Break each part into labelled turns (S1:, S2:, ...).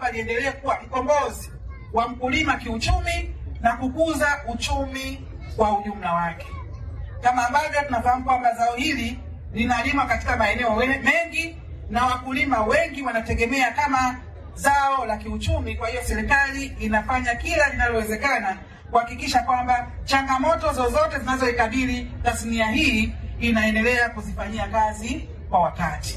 S1: pamba liendelee kuwa mkombozi wa mkulima kiuchumi na kukuza uchumi kwa ujumla wake. Kama ambavyo tunafahamu kwamba zao hili linalimwa katika maeneo we- mengi na wakulima wengi wanategemea kama zao la kiuchumi. Kwa hiyo serikali inafanya kila linalowezekana kuhakikisha kwamba changamoto zozote zinazoikabili tasnia hii inaendelea kuzifanyia kazi kwa wakati.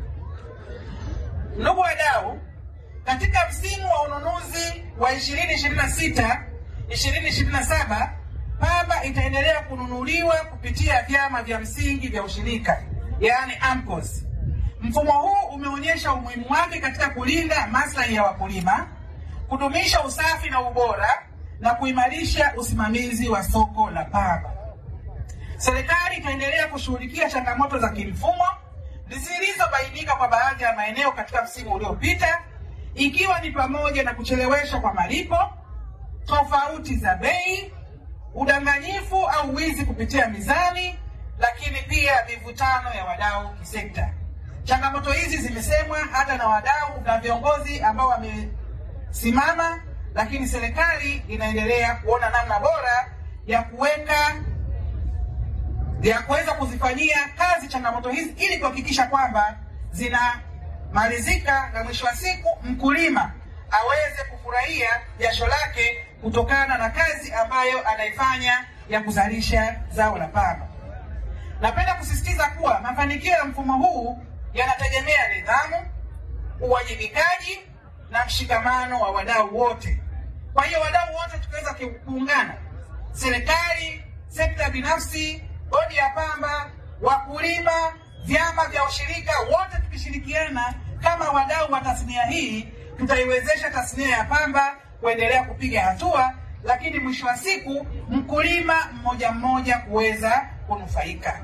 S1: Ndugu wadau, katika msimu wa ununuzi wa 2026 2027 pamba itaendelea kununuliwa kupitia vyama vya msingi vya ushirika yaani AMCOS. Mfumo huu umeonyesha umuhimu wake katika kulinda maslahi ya wakulima, kudumisha usafi na ubora na kuimarisha usimamizi wa soko la pamba. Serikali itaendelea kushughulikia changamoto za kimfumo zilizobainika kwa baadhi ya maeneo katika msimu uliopita, ikiwa ni pamoja na kucheleweshwa kwa malipo, tofauti za bei, udanganyifu au wizi kupitia mizani, lakini pia mivutano ya wadau kisekta. Changamoto hizi zimesemwa hata na wadau na viongozi ambao wamesimama, lakini serikali inaendelea kuona namna bora ya kuweka ya kuweza kuzifanyia kazi changamoto hizi ili kuhakikisha kwamba zinamalizika na mwisho wa siku mkulima aweze kufurahia jasho lake kutokana na kazi ambayo anaifanya ya kuzalisha zao la pamba. Napenda kusisitiza kuwa mafanikio ya mfumo huu yanategemea nidhamu, uwajibikaji na mshikamano wa wadau wote. Kwa hiyo wadau wote tukiweza kuungana, serikali, sekta binafsi, bodi ya pamba, wakulima, vyama vya ushirika, wote tukishirikiana kama wadau wa tasnia hii, tutaiwezesha tasnia ya pamba kuendelea kupiga hatua, lakini mwisho wa siku mkulima mmoja mmoja kuweza kunufaika.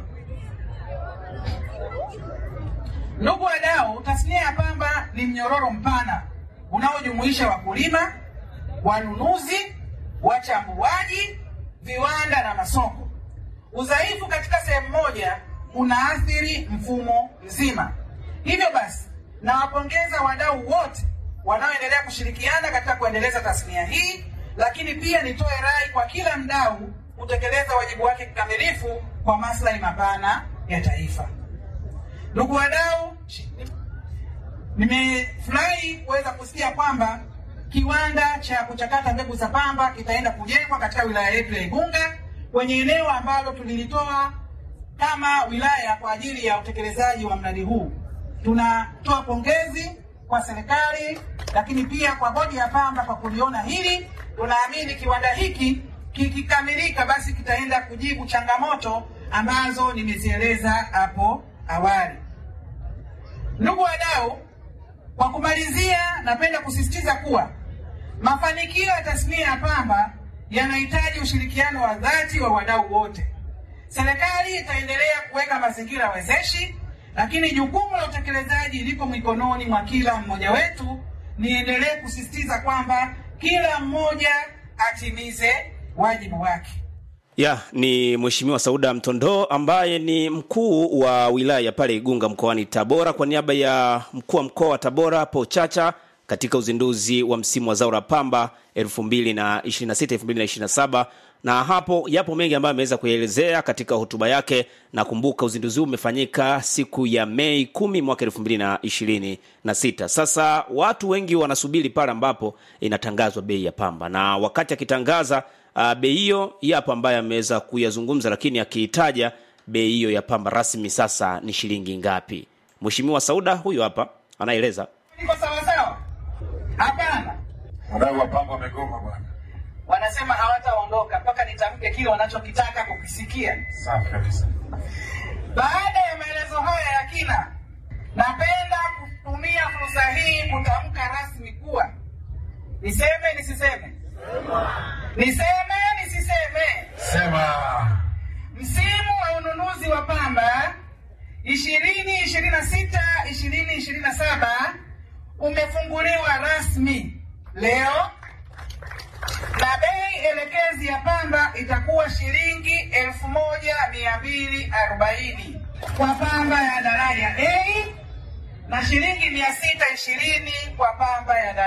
S1: Ndugu wadau, tasnia ya pamba ni mnyororo mpana unaojumuisha wakulima, wanunuzi, wachambuaji, viwanda na masoko. Udhaifu katika sehemu moja unaathiri mfumo mzima. Hivyo basi, nawapongeza wadau wote wanaoendelea kushirikiana katika kuendeleza tasnia hii, lakini pia nitoe rai kwa kila mdau kutekeleza wajibu wake kikamilifu kwa maslahi mapana ya taifa. Ndugu wadau, nimefurahi kuweza kusikia kwamba kiwanda cha kuchakata mbegu za pamba kitaenda kujengwa katika wilaya yetu ya Igunga kwenye eneo ambalo tulilitoa kama wilaya kwa ajili ya utekelezaji wa mradi huu. Tunatoa pongezi kwa serikali, lakini pia kwa bodi ya pamba kwa kuliona hili. Tunaamini kiwanda hiki kikikamilika, basi kitaenda kujibu changamoto ambazo nimezieleza hapo awali. Ndugu wadau, kwa kumalizia, napenda kusisitiza kuwa mafanikio ya tasnia ya pamba yanahitaji ushirikiano wa dhati wa wadau wote. Serikali itaendelea kuweka mazingira wezeshi, lakini jukumu la utekelezaji liko mikononi mwa kila mmoja wetu. Niendelee kusisitiza kwamba kila mmoja atimize wajibu wake.
S2: ya ni mheshimiwa sauda mtondoo ambaye ni mkuu wa wilaya pale igunga mkoani tabora kwa niaba ya mkuu wa mkoa wa tabora hapo chacha katika uzinduzi wa msimu wa zao la pamba 2026 2027 na hapo yapo mengi ambayo ameweza kuyaelezea katika hotuba yake na kumbuka uzinduzi huu umefanyika siku ya mei 10 mwaka 2026 sasa watu wengi wanasubiri pale ambapo inatangazwa bei ya pamba na wakati akitangaza uh, bei hiyo yapo ambayo ameweza kuyazungumza lakini akiitaja bei hiyo ya pamba rasmi sasa ni shilingi ngapi mheshimiwa sauda huyu hapa anaeleza
S1: Iko sawasawa? Hapana,
S3: Wadau wa pamba wamegoma bwana.
S1: wanasema hawataondoka mpaka nitamke kile wanachokitaka kukisikia.
S3: Safi kabisa.
S1: Baada ya maelezo haya ya kina, napenda kutumia fursa hii kutamka rasmi kuwa niseme nisiseme, niseme nisiseme,
S3: Sema.
S1: msimu wa ununuzi wa pamba ishirini ishirini na sita ishirini ishirini na saba umefunguliwa rasmi leo na bei elekezi ya pamba itakuwa shilingi elfu moja mia mbili arobaini kwa pamba ya daraja A na shilingi mia sita ishirini kwa pamba ya daraja